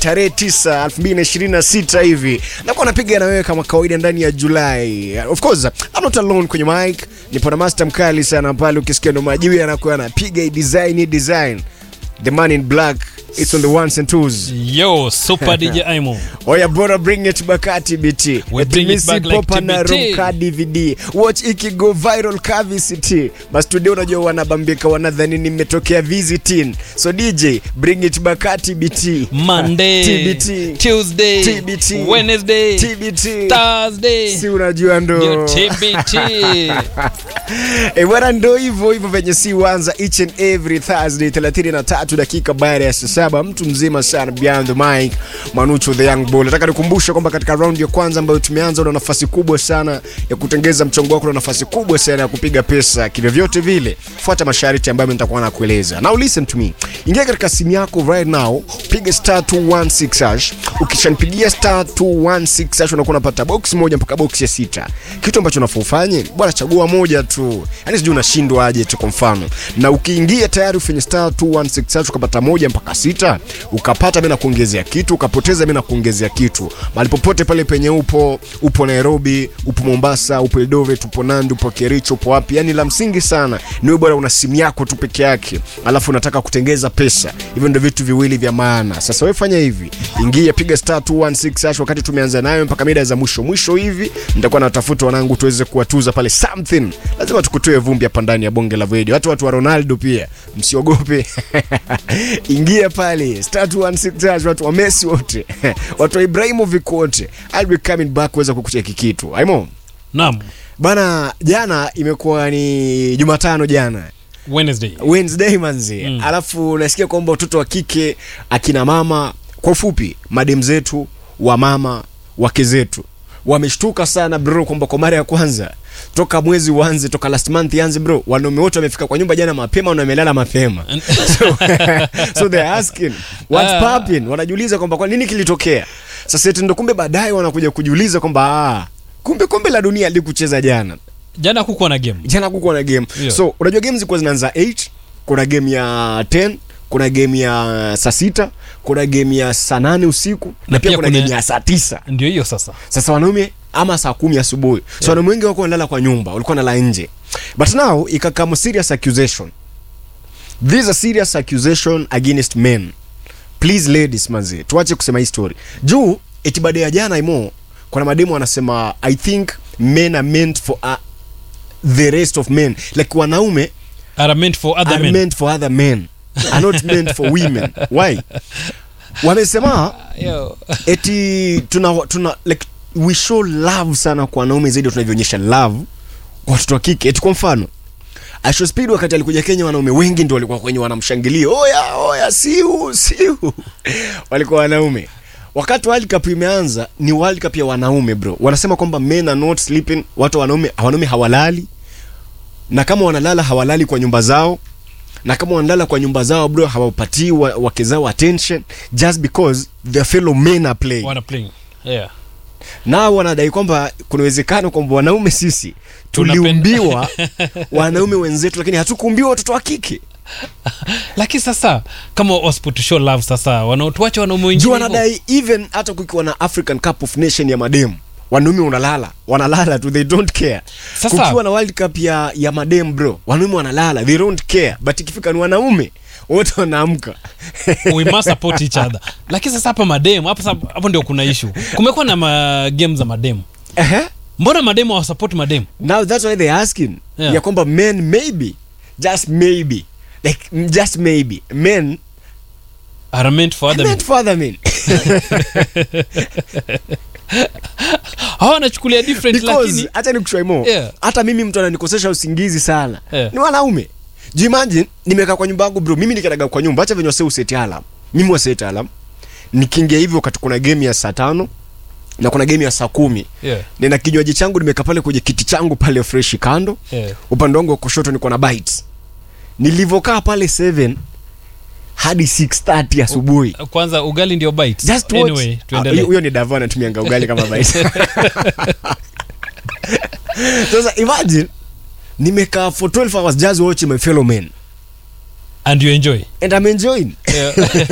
tarehe 9 2026 hivi nakuwa napiga na wewe kama kawaida ndani ya Julai. Of course, I'm not alone kwenye mic. Nipo na master mkali sana pale, ukisikia ndo majibu yanakuwa anapiga hii design hii design. The man in black, it's on the ones and twos. Yo, super DJ Aimo. Oya bora bring it bakati BT. We bring it back like popa na TBT. Ronka DVD. Watch ikigo viral ka VCT. Bas today unajua wanabambika wanadhani nimetokea visiting. So DJ bring it bakati BT. Monday, TBT. Tuesday, TBT. Wednesday, TBT. Thursday. Si unajua Ndio ndo. TBT. Eh, bwana ndo hivyo hivyo venye si wanza each and every Thursday 33 dakika baada ya saa saba mtu mzima sana behind the mic Manucho the young bull. Nataka nikumbushe kwamba katika round ya kwanza ambayo tumeanza una nafasi kubwa sana ya kutengeza mchongo wako, una nafasi kubwa sana ya kupiga pesa kivyovyote vile. Fuata masharti ambayo nitakuwa nakueleza. Now listen to me. Ingia katika simu yako right now, piga star 216 hash. Ukishanipigia star 216 hash unakuwa unapata box moja mpaka box ya sita. Kitu ambacho unafaa ufanye, bwana chagua moja tu. Yaani sijui unashindwa aje tu kwa mfano. Na ukiingia tayari ufanye star 216 hash ukapata moja mpaka sita, ukapata bila kuongezea kitu, ukapoteza bila kuongezea kitu. Mahali popote pale penye upo, upo Nairobi, upo Mombasa, upo Eldoret, upo Nandi, upo Kericho, upo wapi? Yaani la msingi sana ni wewe bwana una simu yako tu peke yake, alafu unataka kutengeza pesa. Hivyo ndio vitu viwili vya maana. Sasa wewe fanya hivi, ingia piga star 216 hash wakati tumeanza nayo mpaka mida za mwisho mwisho hivi, nitakuwa natafuta wanangu tuweze kuwatuza pale something. Lazima tukutoe vumbi hapa ndani ya bonge la video. Hata watu wa Ronaldo pia msiogope. ingia pale star 216 hash, watu wa Messi wote, watu wa Ibrahimovic wote. I'll be coming back kuweza kukucheki kitu. Aimo. Naam. Bana, jana imekuwa ni Jumatano jana Wednesday. Wednesday manzi mm. Alafu nasikia kwamba watoto wa kike akina mama, kwa ufupi madem zetu wa mama wake zetu wameshtuka sana bro, kwamba kwa mara ya kwanza toka mwezi uanze, toka last month ianze bro, wanaume wote wamefika kwa nyumba jana mapema na wamelala mapema so, so they're asking what's Ah. popping, wanajiuliza kwamba kwa nini kilitokea. Sasa eti ndo kumbe baadaye wanakuja kujiuliza kwamba ah, kumbe kombe la dunia likucheza jana Jana kukuwa na game. jana kukuwa na game Yeah. so unajua game zilikuwa zinaanza 8 kuna game ya 10 kuna game ya saa sita kuna game ya saa nane usiku na, Na pia pia kuna, kuna- game ya saa tisa Ndio hiyo sasa. sasa wanaume ama saa kumi asubuhi so wanaume wengi wako wanalala kwa nyumba walikuwa nalala nje but now ikakamo serious accusation this is a serious accusation against men please ladies manzi tuache kusema hii story juu eti baada ya jana imo kuna mademu wanasema i think men are meant for uh, the rest of men like wanaume Are meant for other are men. meant for other men are not meant for women why wamesema Yo. eti tuna, tuna like we show love sana kwa wanaume zaidi ya tunavyoonyesha love kwa watoto wa kike eti kwa mfano Asho Speed wakati alikuja Kenya wanaume wengi ndio walikuwa kwenye wanamshangilia oya oya siu siu walikuwa wanaume wakati World Cup imeanza ni World Cup ya wanaume bro wanasema kwamba men are not sleeping watu wanaume wanaume hawalali na kama wanalala hawalali kwa nyumba zao na kama wanalala kwa nyumba zao bro hawapatii wa- wake zao attention just because their fellow men are playing Wana playing. Yeah. nao wanadai kwamba kuna uwezekano kwamba wanaume sisi Tunapenda- tuliumbiwa wanaume wenzetu lakini hatukuumbiwa watoto wa kike Lakini sasa kama wasipotushow love sasa wanaotuacha wanaume wengine. juu hivyo. wanadai even hata kukiwa na african cup of nation ya mademu wanaume unalala wanalala tu they don't care Sasa- kukiwa na world cup ya, ya madem bro wanaume wanalala they don't care but ikifika ni wanaume wote wanaamka we must support each other lakini sasa hapa mademu hapo sasa- hapo ndio kuna issue kumekuwa na ma game za mademu Ehe. mbona mademu hawasupport mademu now that's why they're asking Yeah. ya kwamba men maybe just maybe like mm, just maybe men are meant for other men meant for other men hawa wanachukulia different because lakini hata nikushwai mo Yeah. hata mimi mtu ananikosesha usingizi sana Yeah. ni wanaume Ju imagine nimekaa kwa nyumba yangu bro mimi nikadaga kwa nyumba acha venye wase useti alarm mimi waseti alarm nikiingia hivyo wakati kuna game ya saa tano na kuna game ya saa kumi yeah, nina kinywaji changu nimekaa pale kwenye kiti changu pale fresh kando yeah. upande wangu wa kushoto niko na bites nilivyokaa pale 7 hadi 6:30 asubuhi kwanza ugali ndio bite just watch anyway Ah, tuendelee huyo- huyo ni davo anatumianga ugali kama bite sasa imagine nimekaa for 12 hours just watching my fellow men and you enjoy and I'm enjoying yeah.